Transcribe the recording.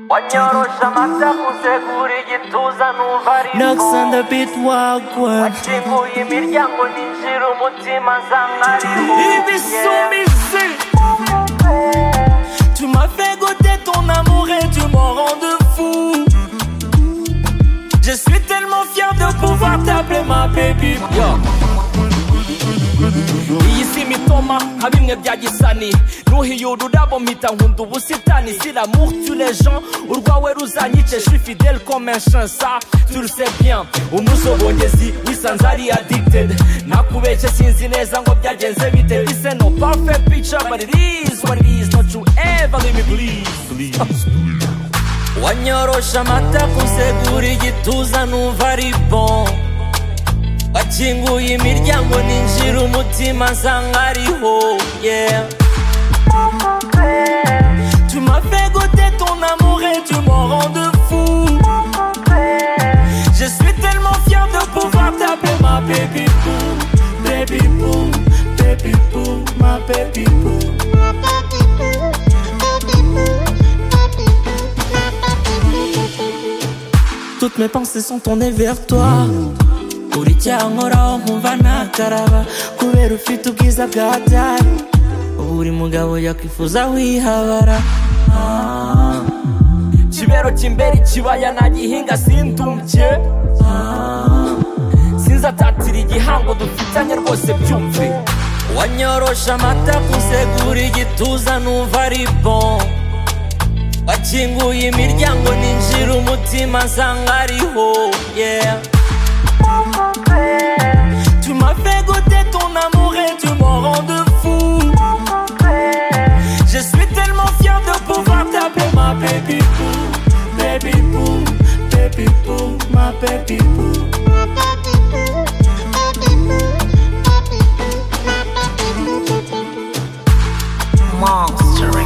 wanyorosha amasaku segura igituza numva Knocks on ariko the beat wagwa wakinguye imiryango ninjira umutima nsa nkariho Ibisumizi Tu m'as fait goûter ton amour et tu m'en rends de fou Je suis tellement fier de pouvoir t'appeler ma baby Yo. iyi si imitoma nka bimwe bya gisani nuhiyura ururabo mpita nkunda ubusitani siramour tu les gens urwawe ruzanyice je suis fidèle comme un chansa tu le sais bien umuzobongezi wisanze ari addicted nakubeshye sinzi neza ngo byagenze bite bise no perfect picture but it is what it is not you ever leave me please wanyorosha amata kusegura igituza numva ari bon wakinguye imiryango ninjira umutima nsanga ariho yeah. Tu m'as fait goûter ton amour et tu m'en rends de fou Je suis tellement fier de pouvoir t'appeler ma baby boom Baby boom, baby boom, ma baby boom Toutes mes pensées sont tournées vers toi uri icyankoraho nkumva ntakaraba kubera ufite ubwiza bwa dani buri mugabo yakwifuza wihabara Ah. kibero cy'imbere ikibaya nagihinga sindumbye Ah. sinzi atatira igihango dufitanye rwose byumve wanyorosha amata kusegura igituza numva ari bon wakinguye imiryango ninjira umutima nsanga ariho yeah Tu m'as fait goûter ton amour et tu m'en rends de fou. Je suis tellement fier de pouvoir t'appeler ma baby boo, baby boo, baby boo, ma baby boo. monster